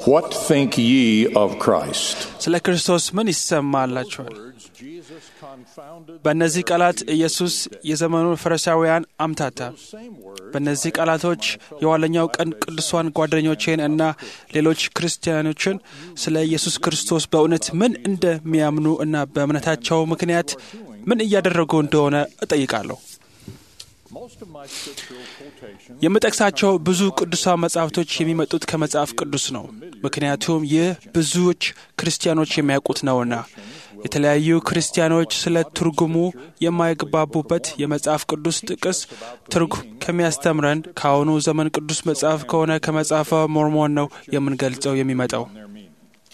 What think ye of Christ? ስለ ክርስቶስ ምን ይሰማላችኋል? Words Jesus confounded በእነዚህ ቃላት ኢየሱስ የዘመኑን ፈሪሳውያን አምታታ። same words በእነዚህ ቃላቶች የኋለኛው ቀን ቅዱሳን ጓደኞቼን እና ሌሎች ክርስቲያኖችን ስለ ኢየሱስ ክርስቶስ በእውነት ምን እንደሚያምኑ እና በእምነታቸው ምክንያት ምን እያደረጉ እንደሆነ እጠይቃለሁ። most of my scriptural quotations የምጠቅሳቸው ብዙ ቅዱሳን መጻሕፍቶች የሚመጡት ከመጽሐፍ ቅዱስ ነው። ምክንያቱም ይህ ብዙዎች ክርስቲያኖች የሚያውቁት ነውና። የተለያዩ ክርስቲያኖች ስለ ትርጉሙ የማይግባቡበት የመጽሐፍ ቅዱስ ጥቅስ ትርጉም ከሚያስተምረን ከአሁኑ ዘመን ቅዱስ መጽሐፍ ከሆነ ከመጽሐፈ ሞርሞን ነው የምንገልጸው የሚመጣው። their meaning.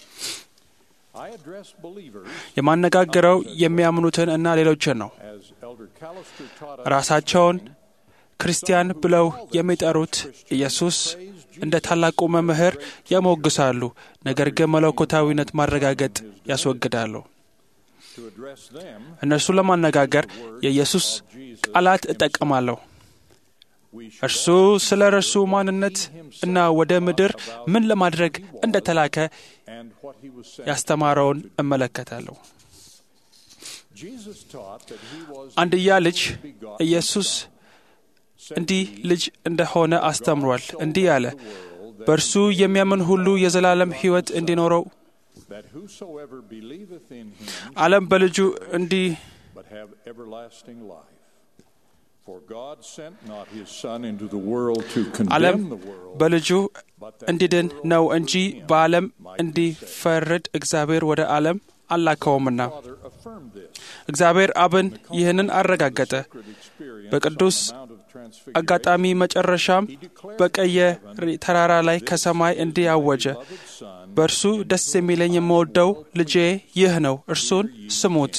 I address believers የማነጋገረው የሚያምኑትን እና ሌሎችን ነው። as Elder Callister taught us ራሳቸውን ክርስቲያን ብለው የሚጠሩት ኢየሱስ እንደ ታላቁ መምህር ያሞግሳሉ፣ ነገር ግን መለኮታዊነት ማረጋገጥ ያስወግዳሉ። to address them. እነርሱን ለማነጋገር የኢየሱስ ቃላት እጠቀማለሁ። We should እርሱ ስለ እርሱ ማንነት እና ወደ ምድር ምን ለማድረግ እንደተላከ and what he was saying. ያስተማረውን እመለከታለሁ። Jesus taught that he was አንድያ ልጅ ኢየሱስ እንዲህ ልጅ እንደሆነ አስተምሯል። እንዲህ አለ፣ በእርሱ የሚያምን ሁሉ የዘላለም ሕይወት እንዲኖረው that whosoever believeth in him ዓለም በልጁ እንዲህ but have everlasting life. For God sent not his Son into the world to ዓለም condemn the world, በልጁ እንዲድን ነው እንጂ በዓለም እንዲፈርድ እግዚአብሔር ወደ ዓለም አላከውምና። Father affirmed this. እግዚአብሔር አብን ይህንን አረጋገጠ። Experience በቅዱስ on the Mount of Transfiguration, አጋጣሚ መጨረሻም በቀየ ተራራ ላይ ከሰማይ እንዲህ አወጀ፣ Son, በእርሱ ደስ የሚለኝ የምወደው ልጄ ይህ ነው፣ እርሱን ስሙት።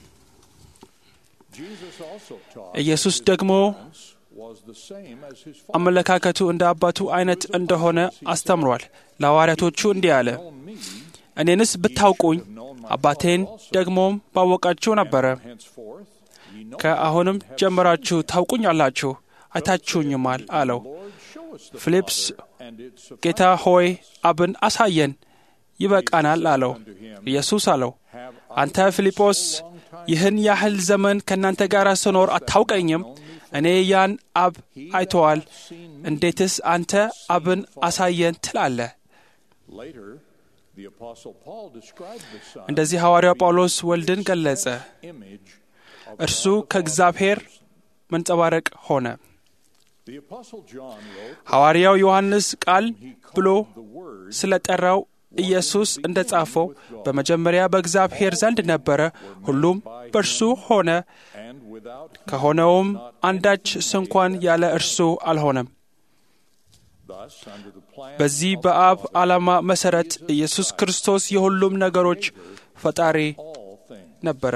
Jesus also taught ኢየሱስ ደግሞ was the same as his አመለካከቱ እንደ አባቱ አይነት እንደሆነ አስተምሯል። ለሐዋርያቶቹ እንዲህ አለ፣ እኔንስ ብታውቁኝ አባቴን ደግሞም ባወቃችሁ ነበረ። henceforth. Ye know ከአሁንም ጀምራችሁ ታውቁኛላችሁ፣ አይታችሁኝማል አለው። Lord, show us the ፊልጵስ and it's ጌታ ሆይ አብን አሳየን ይበቃናል አለው። ኢየሱስ አለው አንተ ፊልጶስ ይህን ያህል ዘመን ከእናንተ ጋር ስኖር አታውቀኝም? እኔ ያን አብ አይተዋል። እንዴትስ አንተ አብን አሳየን ትላለህ? later the apostle Paul described the Son እንደዚህ ሐዋርያው ጳውሎስ ወልድን ገለጸ። image of እርሱ ከእግዚአብሔር መንጸባረቅ ሆነ። the apostle John wrote ሐዋርያው ዮሐንስ ቃል ብሎ the word ስለ ጠራው ኢየሱስ እንደ ጻፈው በመጀመሪያ በእግዚአብሔር ዘንድ ነበረ፣ ሁሉም በእርሱ ሆነ፣ and without him ከሆነውም አንዳች ስንኳን ያለ እርሱ አልሆነም። thus under the plan በዚህ በአብ ዓላማ መሠረት ኢየሱስ ክርስቶስ የሁሉም ነገሮች ፈጣሪ all things ነበረ።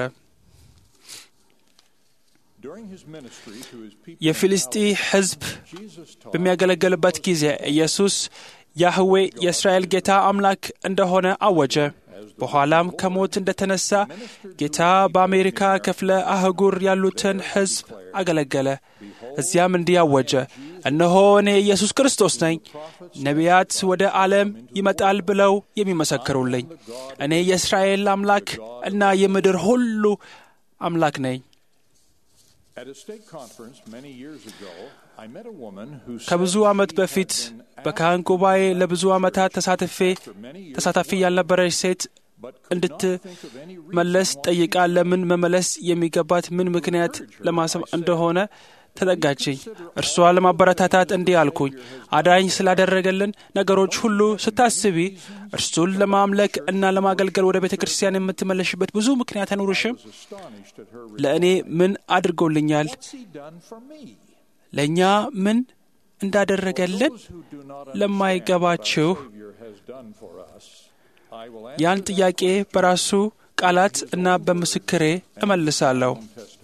during his ministry to his people የፊልስጢ ሕዝብ Jesus taught በሚያገለግልበት ጊዜ ኢየሱስ ያህዌ የእስራኤል ጌታ አምላክ እንደሆነ አወጀ። በኋላም ከሞት እንደተነሳ ጌታ በአሜሪካ ክፍለ አህጉር ያሉትን ሕዝብ አገለገለ። እዚያም እንዲህ አወጀ፣ እነሆ እኔ ኢየሱስ ክርስቶስ ነኝ፣ ነቢያት ወደ ዓለም ይመጣል ብለው የሚመሰክሩልኝ፣ እኔ የእስራኤል አምላክ እና የምድር ሁሉ አምላክ ነኝ። at a state conference many years ago I met a woman who said ከብዙ ዓመት በፊት በካህን ጉባኤ ለብዙ ዓመታት ተሳትፌ ተሳታፊ ያልነበረች ሴት እንድትመለስ ጠይቃ ለምን መመለስ የሚገባት ምን ምክንያት ለማሰብ እንደሆነ ተጠጋችኝ። እርሷ ለማበረታታት እንዲህ አልኩኝ፣ አዳኝ ስላደረገልን ነገሮች ሁሉ ስታስቢ እርሱን ለማምለክ እና ለማገልገል ወደ ቤተ ክርስቲያን የምትመለሽበት ብዙ ምክንያት አይኖርሽም? astonished at her ለእኔ ምን አድርጎልኛል? what's he done for me ለእኛ ምን እንዳደረገልን who do not ለማይገባችሁ Savior has done for us I will ያን answer ጥያቄ በራሱ ቃላት እና በምስክሬ እመልሳለሁ። testimony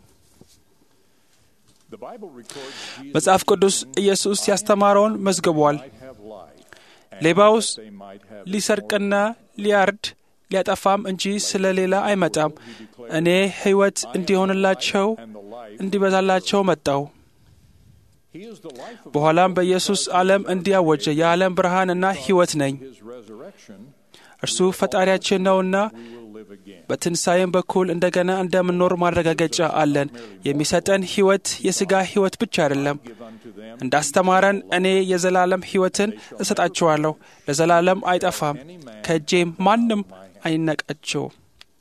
the Bible records Jesus መጽሐፍ ቅዱስ ኢየሱስ ያስተማረውን መዝግቧል። might have life ሌባውስ they might have ሊሰርቅና ሊያርድ ሊያጠፋም እንጂ ስለ ሌላ አይመጣም። እኔ ሕይወት እንዲሆንላቸው and the life እንዲበዛላቸው መጣው። he is the life of በኋላም በኢየሱስ ዓለም እንዲያወጀ የዓለም ብርሃንና ሕይወት ነኝ። his resurrection resurrection, እርሱ ፈጣሪያችን ነውና we will live again. በትንሣኤም በኩል እንደገና እንደምንኖር ማረጋገጫ አለን። የሚሰጠን ሕይወት የሥጋ ሕይወት ብቻ አይደለም። Give unto them እንዳስተማረን እኔ የዘላለም ሕይወትን እሰጣችኋለሁ፣ ለዘላለም አይጠፋም፣ ከእጄም ማንም አይነቃቸውም።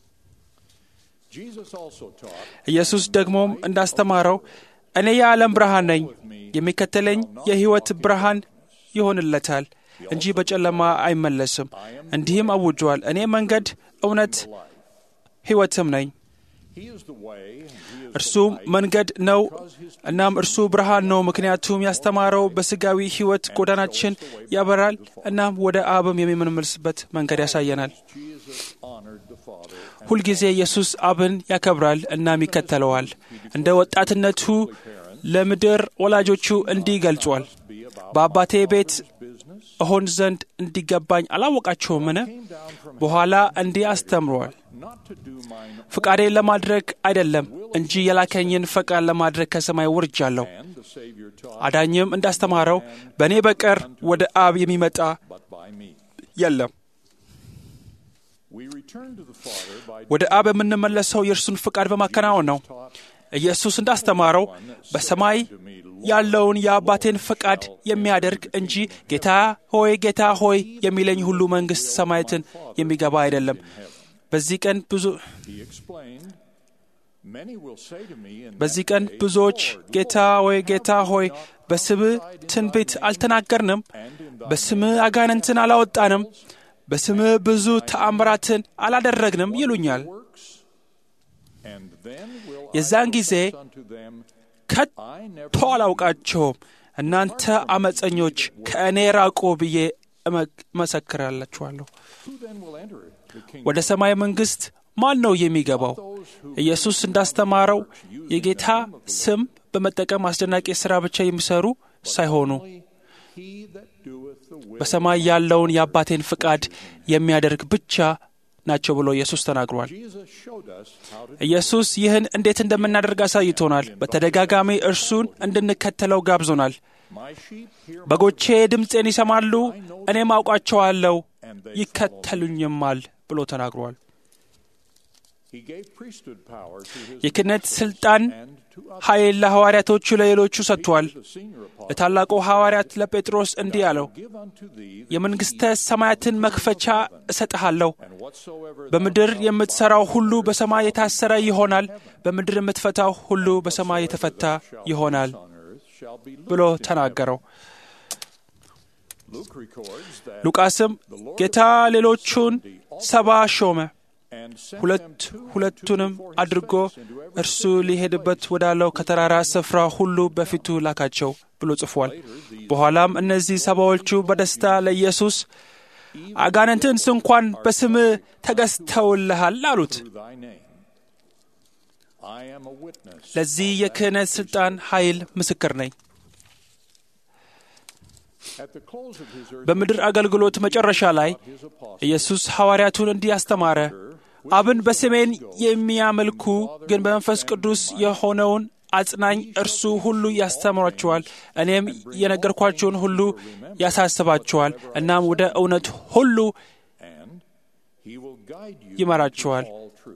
Jesus also taught, ኢየሱስ ደግሞም እንዳስተማረው እኔ የዓለም ብርሃን ነኝ፣ የሚከተለኝ የሕይወት ብርሃን ይሆንለታል እንጂ በጨለማ አይመለስም። እንዲህም አውጇል፣ እኔ መንገድ፣ እውነት፣ ሕይወትም ነኝ። He is the way, and He is እርሱም መንገድ ነው፣ እናም እርሱ ብርሃን ነው። ምክንያቱም ያስተማረው በሥጋዊ ሕይወት ጎዳናችን ያበራል፣ እናም ወደ አብም የሚመለስበት መንገድ ያሳየናል። Jesus honored the Father. ሁልጊዜ ኢየሱስ አብን ያከብራል እናም ይከተለዋል። እንደ ወጣትነቱ ለምድር ወላጆቹ እንዲህ ገልጿል። Be about በአባቴ ቤት business. እሆን ዘንድ እንዲገባኝ አላወቃችሁምን? Came down from በኋላ እንዲህ አስተምሯል። not to do mine ፍቃዴን ለማድረግ አይደለም እንጂ የላከኝን ፈቃድ ለማድረግ ከሰማይ ወርጃለሁ። and the Savior taught, አዳኝም እንዳስተማረው በእኔ በቀር ወደ አብ የሚመጣ but by me. የለም። We return to the Father by ወደ አብ የምንመለሰው የእርሱን ፍቃድ በማከናወን ነው። taught ኢየሱስ እንዳስተማረው በሰማይ ያለውን የአባቴን ፈቃድ የሚያደርግ እንጂ ጌታ ሆይ ጌታ ሆይ የሚለኝ ሁሉ መንግሥት ሰማያትን የሚገባ አይደለም። በዚህ ቀን ብዙ He explained, Many will say to me in በዚህ that ቀን day, ብዙዎች Lord, ጌታ ሆይ ጌታ ሆይ በስምህ ትንቢት አልተናገርንም፣ በስምህ አጋንንትን አላወጣንም፣ በስምህ ብዙ ተአምራትን አላደረግንም ይሉኛል። works, and then will የዛን I ጊዜ confess unto them, ከቶ I never አላውቃቸውም፣ እናንተ አመፀኞች ከእኔ ራቁ ብዬ እመ- እመሰክራላችኋለሁ። Who then will enter the kingdom? ወደ ሰማይ መንግሥት ማን ነው የሚገባው? Those who ኢየሱስ እንዳስተማረው የጌታ ስም በመጠቀም አስደናቂ ሥራ ብቻ የሚሰሩ ሳይሆኑ only he that doeth the will በሰማይ ያለውን የአባቴን ፍቃድ የሚያደርግ ብቻ ናቸው ብሎ ኢየሱስ ተናግሯል። Jesus showed us how to ኢየሱስ ይህን እንዴት እንደምናደርግ አሳይቶናል። በተደጋጋሚ እርሱን እንድንከተለው ጋብዞናል። my sheep hear በጎቼ ድምፄን ይሰማሉ፣ እኔም አውቃቸዋለሁ፣ ይከተሉኝማል ብሎ ተናግሯል። he gave priesthood power to his የክህነት ሥልጣን and to others. ኃይል ለሐዋርያቶቹ ለሌሎቹ ሰጥቷል። The senior apostle ለታላቁ ሐዋርያት ለጴጥሮስ እንዲህ አለው፣ give unto thee the የመንግሥተ ሰማያትን መክፈቻ እሰጥሃለሁ። and whatsoever thou በምድር shalt የምትሠራው ሁሉ በሰማይ የታሰረ ይሆናል፣ በምድር የምትፈታው ሁሉ በሰማይ የተፈታ ይሆናል on earth shall be ብሎ loosed in ተናገረው። Luke records that ሉቃስም ጌታ ሌሎቹን ሰባ ሾመ፣ and sent ሁለት them two and two ሁለቱንም before his አድርጎ face into every እርሱ city and ሊሄድበት place. ወዳለው ከተራራ ስፍራ ሁሉ በፊቱ ላካቸው ብሎ ጽፏል። በኋላም እነዚህ ሰባዎቹ በደስታ ለኢየሱስ አጋንንትን ስንኳን በስምህ ተገዝተውልሃል አሉት። through thy name. I am a witness. ለዚህ የክህነት ሥልጣን ኃይል ምስክር ነኝ። At the close of his earthly በምድር አገልግሎት መጨረሻ ላይ his apostles ኢየሱስ ሐዋርያቱን እንዲህ አስተማረ። አብን በስሜን የሚያመልኩ ግን በመንፈስ ቅዱስ የሆነውን አጽናኝ እርሱ ሁሉ ያስተምሯቸዋል፣ እኔም የነገርኳቸውን ሁሉ ያሳስባቸዋል፣ እናም ወደ እውነት ሁሉ and he will guide you ይመራቸዋል። into all truth.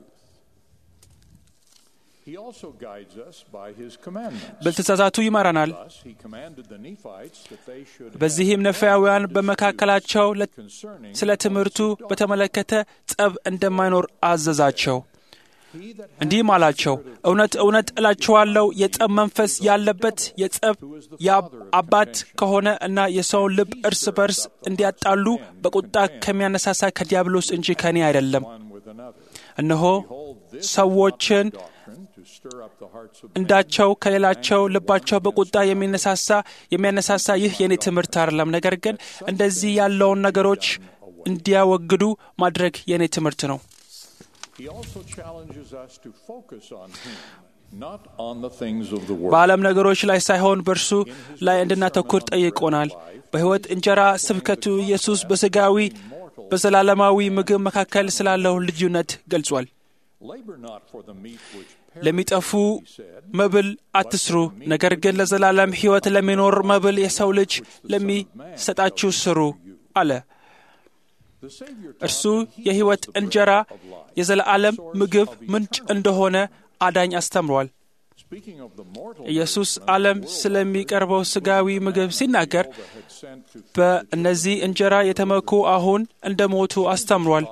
He also guides us by his commandments. በትእዛዛቱ ይመራናል። Thus, he commanded the Nephites that they should በዚህም ነፋያውያን በመካከላቸው ለ- concerning ስለ ትምህርቱ በተመለከተ ጸብ እንደማይኖር አዘዛቸው። he that እንዲህም አላቸው፣ እውነት እውነት እላችኋለሁ የጸብ መንፈስ ያለበት የጸብ የአባት ከሆነ እና የሰውን ልብ እርስ በርስ እንዲያጣሉ በቁጣ ከሚያነሳሳ ከዲያብሎስ እንጂ ከኔ አይደለም። one with another. እነሆ Behold, this ሰዎችን doctrine to stir up the hearts of እንዳቸው ከሌላቸው ልባቸው በቁጣ የሚነሳሳ የሚያነሳሳ ይህ የኔ ትምህርት አይደለም። ነገር ግን እንደዚህ ያለውን ነገሮች እንዲያወግዱ ማድረግ የኔ ትምህርት ነው። He also challenges us to focus on him, not on the things of the world. በዓለም ነገሮች ላይ ሳይሆን በእርሱ ላይ እንድናተኩር ጠይቆናል። በሕይወት እንጀራ ስብከቱ ኢየሱስ በሥጋዊ በዘላለማዊ ምግብ መካከል ስላለው ልዩነት ገልጿል። Labor not for the meat which ለሚጠፉ መብል አትስሩ፣ ነገር ግን ለዘላለም ሕይወት ለሚኖር መብል የሰው ልጅ ለሚሰጣችሁ ስሩ አለ። እርሱ የሕይወት እንጀራ የዘለዓለም ምግብ ምንጭ እንደሆነ አዳኝ አስተምሯል። ኢየሱስ ዓለም ስለሚቀርበው ሥጋዊ ምግብ ሲናገር በእነዚህ እንጀራ የተመኩ አሁን እንደ ሞቱ አስተምሯል።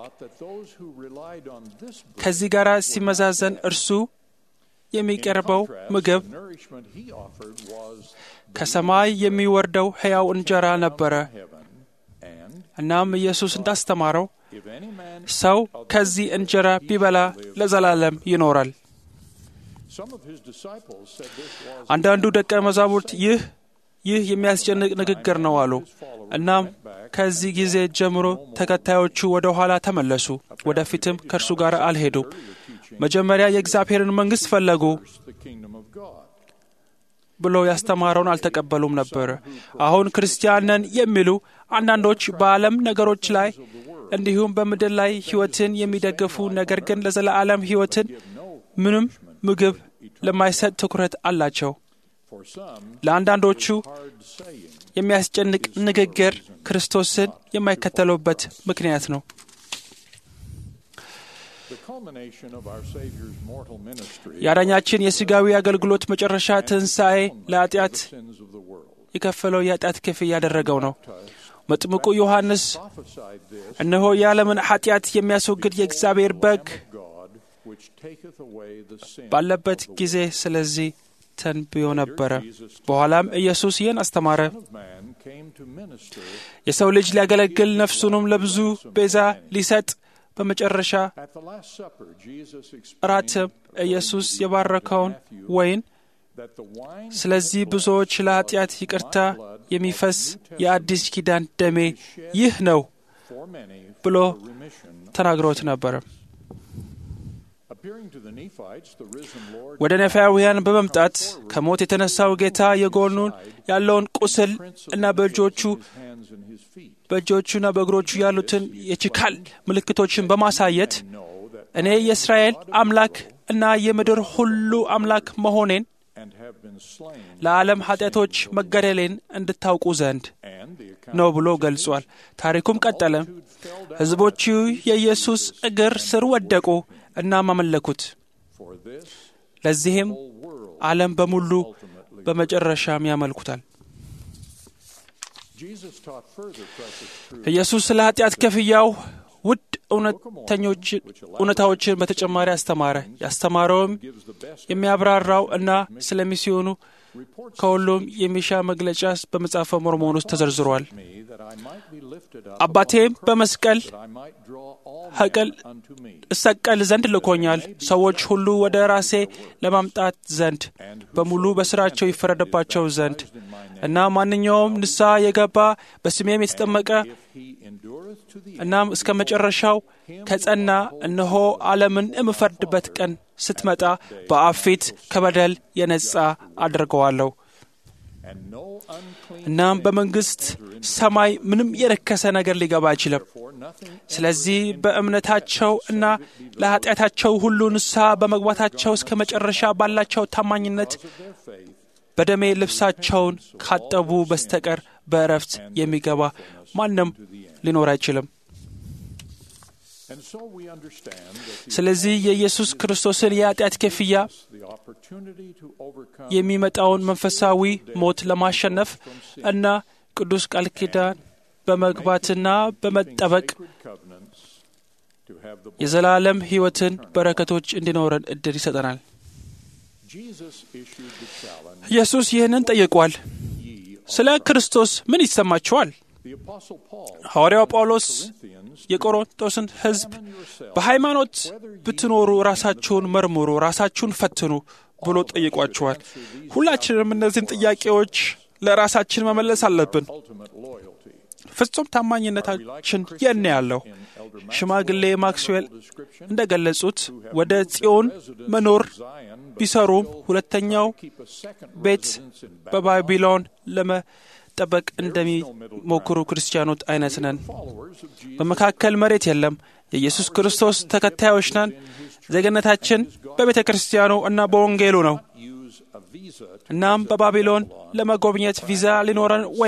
ከዚህ ጋር ሲመዛዘን እርሱ የሚቀርበው ምግብ ከሰማይ የሚወርደው ሕያው እንጀራ ነበረ። እናም ኢየሱስ እንዳስተማረው ሰው ከዚህ እንጀራ ቢበላ ለዘላለም ይኖራል። አንዳንዱ ደቀ መዛሙርት ይህ ይህ የሚያስጨንቅ ንግግር ነው አሉ። እናም ከዚህ ጊዜ ጀምሮ ተከታዮቹ ወደ ኋላ ተመለሱ፣ ወደፊትም ከእርሱ ጋር አልሄዱም። መጀመሪያ የእግዚአብሔርን መንግሥት ፈለጉ ብሎ ያስተማረውን አልተቀበሉም ነበር። አሁን ክርስቲያን ነን የሚሉ አንዳንዶች በዓለም ነገሮች ላይ እንዲሁም በምድር ላይ ሕይወትን የሚደግፉ ነገር ግን ለዘላለም ሕይወትን ምንም ምግብ ለማይሰጥ ትኩረት አላቸው። ለአንዳንዶቹ የሚያስጨንቅ ንግግር ክርስቶስን የማይከተሉበት ምክንያት ነው። የአዳኛችን የሥጋዊ አገልግሎት መጨረሻ ትንሣኤ ለኃጢአት የከፈለው የኃጢአት ክፍያ ያደረገው ነው። መጥምቁ ዮሐንስ እነሆ የዓለምን ኃጢአት የሚያስወግድ የእግዚአብሔር በግ ባለበት ጊዜ ስለዚህ ተንብዮ ነበረ። በኋላም ኢየሱስ ይህን አስተማረ። የሰው ልጅ ሊያገለግል ነፍሱንም ለብዙ ቤዛ ሊሰጥ በመጨረሻ እራትም ኢየሱስ የባረከውን ወይን ስለዚህ ብዙዎች ለኃጢአት ይቅርታ የሚፈስ የአዲስ ኪዳን ደሜ ይህ ነው ብሎ ተናግሮት ነበረ። ወደ ነፋያውያን በመምጣት ከሞት የተነሳው ጌታ የጎኑን ያለውን ቁስል እና በእጆቹ በእጆቹና በእግሮቹ ያሉትን የችካል ምልክቶችን በማሳየት እኔ የእስራኤል አምላክ እና የምድር ሁሉ አምላክ መሆኔን ለዓለም ኃጢአቶች መገደሌን እንድታውቁ ዘንድ ነው ብሎ ገልጿል። ታሪኩም ቀጠለ። ሕዝቦቹ የኢየሱስ እግር ስር ወደቁ እናም አመለኩት። ለዚህም ዓለም በሙሉ በመጨረሻም ያመልኩታል። ኢየሱስ ስለ ኃጢአት ክፍያው ውድ እውነታዎችን በተጨማሪ አስተማረ። ያስተማረውም የሚያብራራው እና ስለሚስዮኑ ከሁሉም የሚሻ መግለጫ በመጽሐፈ ሞርሞን ውስጥ ተዘርዝሯል። አባቴም በመስቀል ሀቀል እሰቀል ዘንድ ልኮኛል፣ ሰዎች ሁሉ ወደ ራሴ ለማምጣት ዘንድ በሙሉ በስራቸው ይፈረድባቸው ዘንድ እና ማንኛውም ንስሐ የገባ በስሜም የተጠመቀ እናም እስከ መጨረሻው ከጸና እነሆ ዓለምን የምፈርድበት ቀን ስትመጣ በአብ ፊት ከበደል የነጻ አድርገዋለሁ። እናም በመንግሥት ሰማይ ምንም የረከሰ ነገር ሊገባ አይችልም። ስለዚህ በእምነታቸው እና ለኃጢአታቸው ሁሉ ንስሐ በመግባታቸው እስከ መጨረሻ ባላቸው ታማኝነት በደሜ ልብሳቸውን ካጠቡ በስተቀር በእረፍት የሚገባ ማንም ሊኖር አይችልም። ስለዚህ የኢየሱስ ክርስቶስን የኃጢአት ክፍያ የሚመጣውን መንፈሳዊ ሞት ለማሸነፍ እና ቅዱስ ቃል ኪዳን በመግባትና በመጠበቅ የዘላለም ሕይወትን በረከቶች እንዲኖረን እድል ይሰጠናል። ኢየሱስ ይህንን ጠይቋል። ስለ ክርስቶስ ምን ይሰማችኋል? ሐዋርያው ጳውሎስ የቆሮንቶስን ሕዝብ በሃይማኖት ብትኖሩ ራሳችሁን መርምሩ፣ ራሳችሁን ፈትኑ ብሎ ጠይቋቸዋል። ሁላችንም እነዚህን ጥያቄዎች ለራሳችን መመለስ አለብን። ፍጹም ታማኝነታችን የነ ያለው ሽማግሌ ማክስዌል እንደ ገለጹት ወደ ጽዮን መኖር ቢሰሩም ሁለተኛው ቤት በባቢሎን ለመጠበቅ እንደሚሞክሩ ክርስቲያኖች አይነት ነን። በመካከል መሬት የለም። የኢየሱስ ክርስቶስ ተከታዮች ነን። ዜግነታችን በቤተ ክርስቲያኑ እና በወንጌሉ ነው። እናም በባቢሎን ለመጎብኘት ቪዛ ሊኖረን ወይንም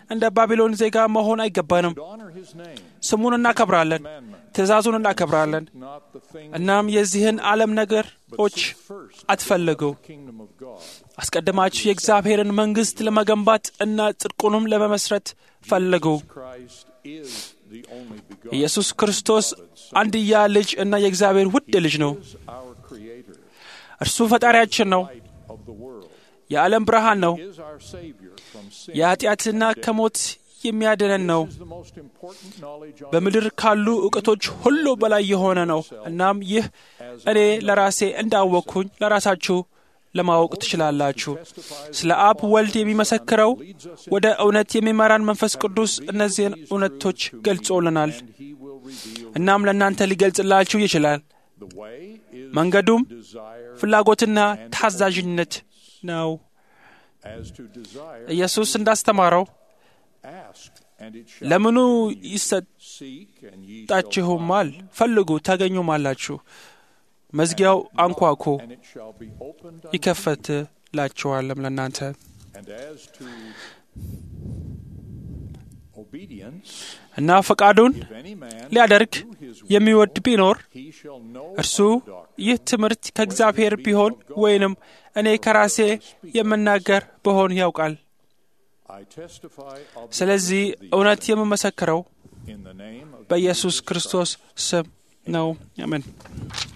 እንደ ባቢሎን ዜጋ መሆን አይገባንም። honor his name, ስሙን እናከብራለን፣ ትእዛዙን እናከብራለን። not the thing እናም የዚህን ዓለም ነገሮች first አትፈልጉ። kingdom of God. አስቀድማችሁ የእግዚአብሔርን መንግሥት ለመገንባት እና ጽድቁንም ለመመስረት ፈልጉ። Christ is the only begotten ኢየሱስ ክርስቶስ አንድያ ልጅ እና የእግዚአብሔር ውድ ልጅ ነው። is our creator, እርሱ ፈጣሪያችን ነው። light of the world, የዓለም ብርሃን ነው። is our savior from sin. የኃጢአትና ከሞት የሚያድነን ነው። is the most important knowledge on በምድር ካሉ እውቀቶች ሁሉ በላይ የሆነ ነው። እናም ይህ እኔ ለራሴ እንዳወቅኩኝ ለራሳችሁ ለማወቅ ትችላላችሁ። ስለ አብ ወልድ የሚመሰክረው ወደ እውነት የሚመራን መንፈስ ቅዱስ እነዚህን እውነቶች ገልጾልናል። and he will reveal እናም ለእናንተ ሊገልጽላችሁ ይችላል። the way is መንገዱም desire ፍላጎትና ታዛዥነት ነው። as to desire ኢየሱስ እንዳስተማረው ask and it shall ለምኑ seek and ye shall ይሰጣችሁማል፣ ፈልጉ ታገኙማላችሁ፣ መዝጊያው አንኳኩ and it shall be opened unto ይከፈትላችኋልም ለእናንተ and as to obedience እና ፈቃዱን if any man ሊያደርግ do his will, የሚወድ ቢኖር he shall know እርሱ of the doctrine. ይህ ትምህርት ከእግዚአብሔር ቢሆን ወይንም እኔ ከራሴ የምናገር ብሆን ያውቃል። I testify of the ስለዚህ truth of these እውነት things የምመሰክረው in the name of በኢየሱስ Jesus ክርስቶስ ስም ነው። አሜን።